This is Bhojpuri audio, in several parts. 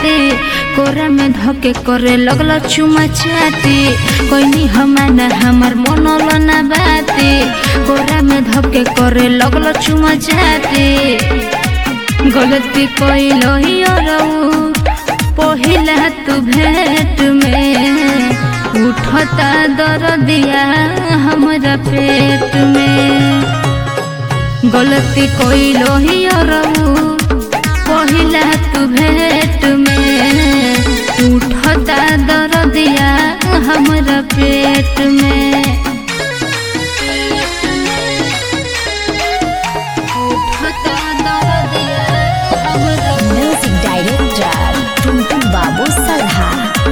राती कोरा में धके करे लगल चुमा चाती कोई हमाना हमर मनल ना बाती कोरा में धके करे लगल चुमा चाती गलती कइलो ही अरऊ पहिला तू भेंट में उठता दर्दिया हमरा पेट में गलती कइलो ही अरऊ पहिला तू भेंट में उठता दर्दिया हमरा पेट में उठता दर्दिया हमरा म्यूजिक डायरेक्टर टुनटुन बाबू सल्हा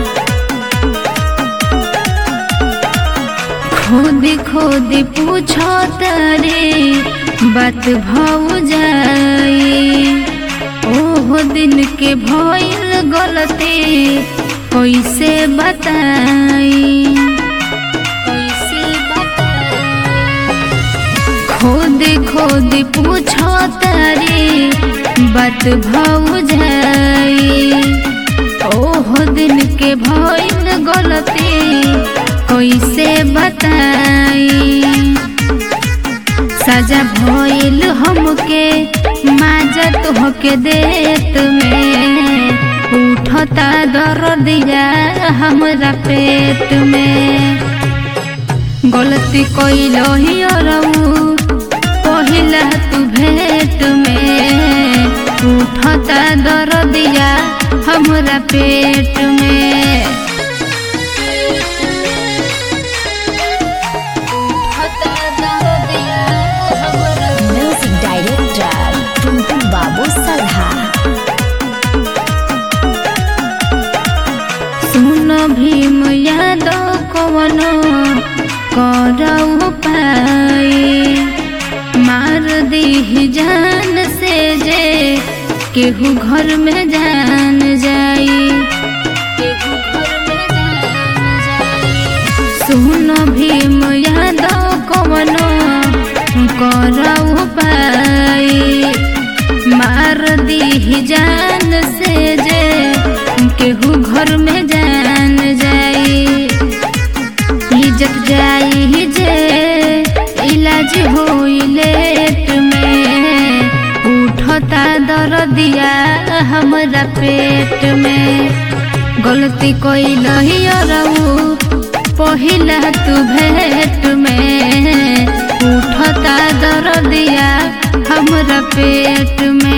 खोदी खोदी पूछो तारे बात भाव जाई ओहो दिन के भइल गलती कैसे बताई कैसे बताई खोदी खोदी पूछो तारे बात भाव जाई ओहो दिन के भइल गलती कैसे बताई सजा भइल हमके माजत होके देत में उठता दर्दिया हमरा पेट में गलती कइलो ही अरऊ पहिला तू भेंट में उठता दर्दिया हमरा पेट में उठता दर्दिया हमरा म्यूजिक डायरेक्टर टुनटुन बाबू सल्हा सुन भीम यादव कवन करऊ पाई मार दी जान से जे केहू घर में जान जाई केहू घर में जान जाई सुन भीम यादव कवन करऊ पाई मार दी जान से जे केहू घर में जान जाई इज्जत जाई जे इलाज होई लेट में उठता दर्दिया हमरा पेट में गलती कइल ही अरऊ पहिला तू भेंट में उठता दर्दिया हमरा पेट में